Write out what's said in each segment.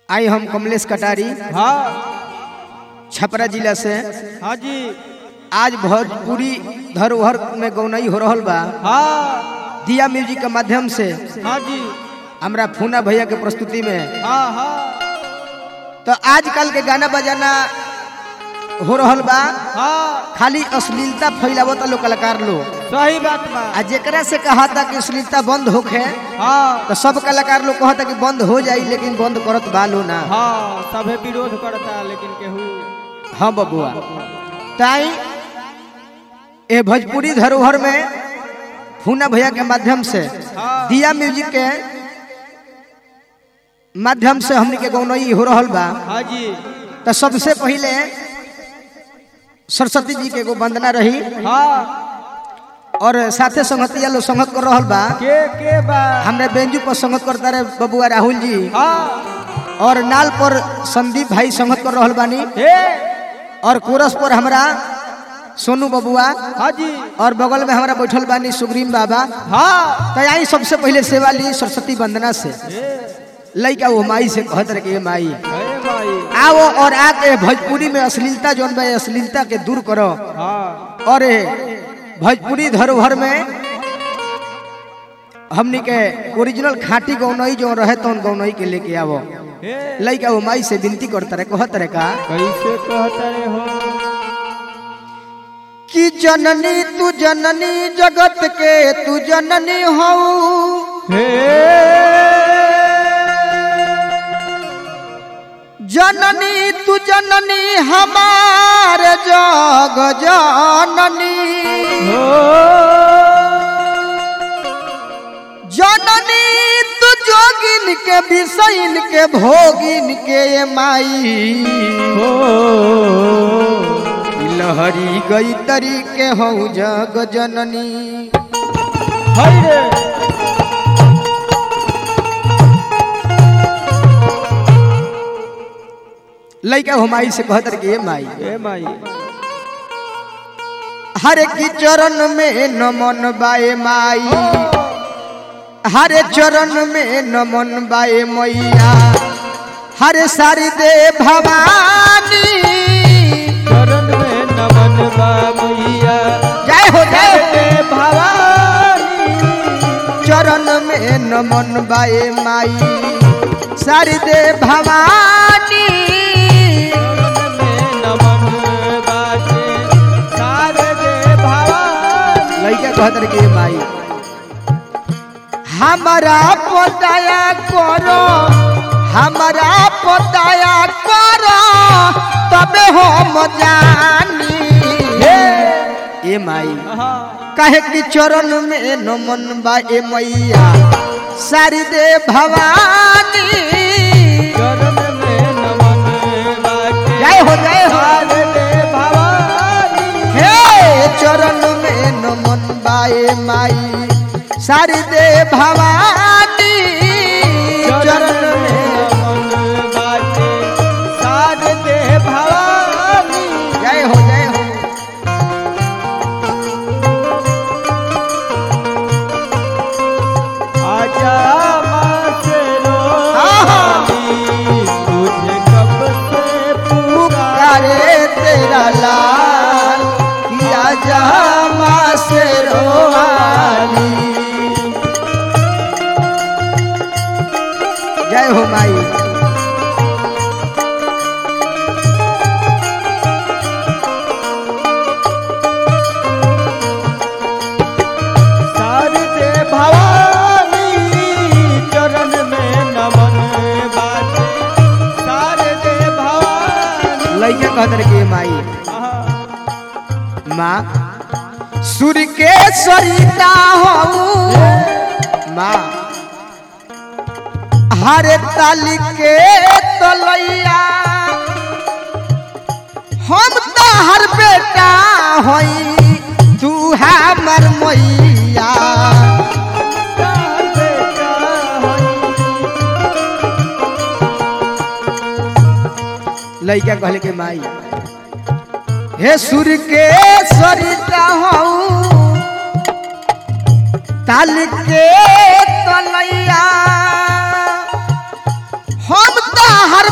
आई हम कमलेश कटारी हाँ छपरा जिला से हाँ जी आज भोजपुरी धरोहर में गौनई हो रहल बा हाँ दिया म्यूजिक के माध्यम से हाँ जी हमरा फूना भैया के प्रस्तुति में हाँ हाँ तो आजकल के गाना बजाना हो रहल बा हाँ खाली अश्लीलता फैलावता लोग कलाकार लोग सही बात बा आ जेकरा से कहा था कि अश्लीलता बंद होखे हाँ तो सब कलाकार लोग कहता कि बंद हो जाई लेकिन बंद करत बा लो ना हाँ सभे विरोध करता लेकिन केहू हाँ बबुआ ताई ए भोजपुरी धरोहर में फूना भैया के माध्यम से हाँ दिया म्यूजिक के माध्यम से हमनी के गौनई हो रहल बा हाँ जी तो सबसे पहले सरस्वती जी के एगो वंदना रही हाँ और साथे संगतिया लोग संगत कर रहल बा के के बा हमरे बेंजू पर संगत करता रहे बबुआ राहुल जी हाँ और नाल पर संदीप भाई संगत कर रहल बानी हे और कोरस पर हमरा सोनू बबुआ हाँ जी और बगल में हमारा बैठल बानी सुग्रीम बाबा हाँ तो आई सबसे पहले सेवा ली सरस्वती वंदना से हे लइका वो माई से कहत रहे कि ये माई हे भाई आओ और आके भोजपुरी में अश्लीलता जौन बा ये अश्लीलता के दूर करो हाँ और ये भोजपुरी धरोहर में हमनी के ओरिजिनल खाटी गौनई जो रहे तो गौनई के लेके आवो हे लइका वो माई से विनती करता रहे कहत रहे का कैसे कहता रे हो कि जननी तू जननी जगत के तू जननी हऊ हे जननी तू जननी हमार जग जननी हो जननी तू जोगिन के विषयन के भोगिन के ये माई हो लहरी गई तरी के हो जग जननी हाय रे लइका हो माई से कहत रहे कि ये माई हे माई हर की चरण में नमन बाए माई हरे चरण में नमन बाए मैया हरे सारी दे भवानी चरण में नमन बाबैया जय हो जय हो हे भवानी चरण में नमन बाए माई सारी दे भवानी चरण में नमन बाजे सारे दे भवानी लइका कहत रहे कि ये माई हमारा पताया करो हमारा पताया करो तबे हम जानी हे ए माई हाँ कहे कि चरण में नमन बा ए मैया सारी दे भवानी चरण में नमन बाजे जय हो जय हो सारे दे भवानी हे चरण में नमन बा ए माई सारी दे भवानी चरण में नमन बाजे सारे दे भवानी जय हो जय हो आजा माँ से आहा। रोनी तुझे कब से पुकारे पुकारे तेरा लाल किया जा माँ से रोवाली जय हो माई सारे दे भवानी चरण में नमन बाजे सारे दे भवानी लइका कहत रहे कि माई आहा। माँ सूर्य के सरिता हो माँ हरे ताली के तलैया हम तो हर बेटा होई तू हमर मैया तार बेटा होई लइका कहले के माई हे सूर्य के सरिता हऊ ताल के तलैया हम तो हर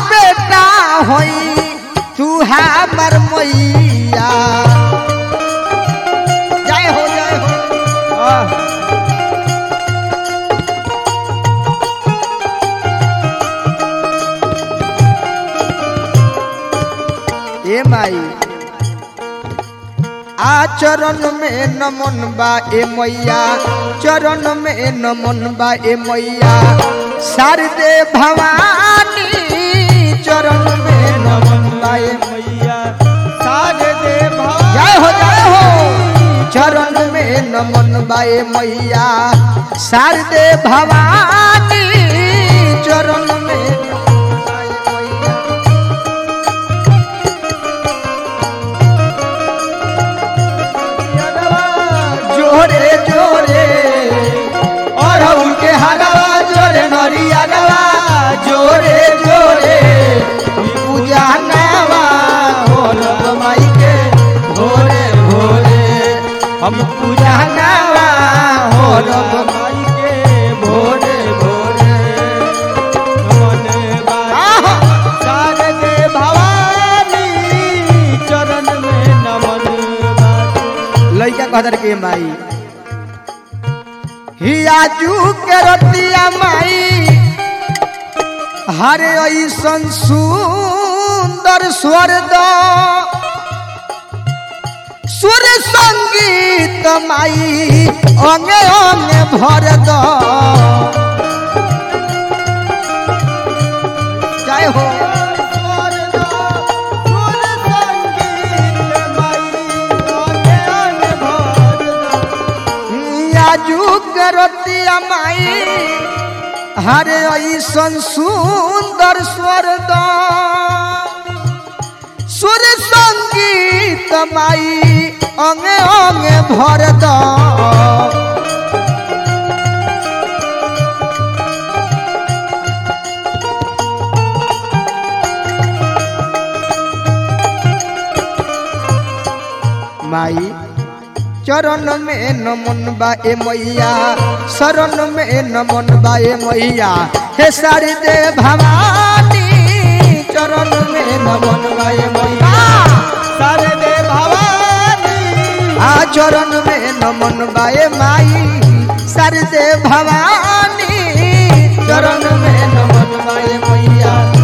होई तू हमर मैया जय हो जय हो आह, ए माई आचरण में नमन बा ए मैया चरण में नमन बा ए मैया शारदे भवानी चरण में नमन बा ए मैया सारे दे जय हो जय हो चरण में नमन बा ए मैया शारदे भवानी चरण में नमन बा ए मैया जोरे जोरे और उनके हगवा जोरे नरिया गवा जोरे जोरे पूजा नवा हो माई के भोरे भोरे हम पूजा नवा हो माई के भोरे भोरे नमन आहा! सारे दे भवानी चरण में नमन बाटे लइका कहतर के माई हियाजू के रतिया माई हरे ऐसन सुंदर स्वर दो सुर संगीत माई अंगे अंगे भर दो जय हो आजू करतिया माई हरे ऐसन सुंदर स्वर दो सुर संगीत माई अंगे अंगे भर दो माई चरण में नमन बा ए मैया शरण में नमन बा ए मैया हे सारी दे भवानी चरण में नमन बा ए मैया सारे दे भवानी आ चरण में नमन बा ए माई सारी दे भवानी चरण में नमन बा ए मैया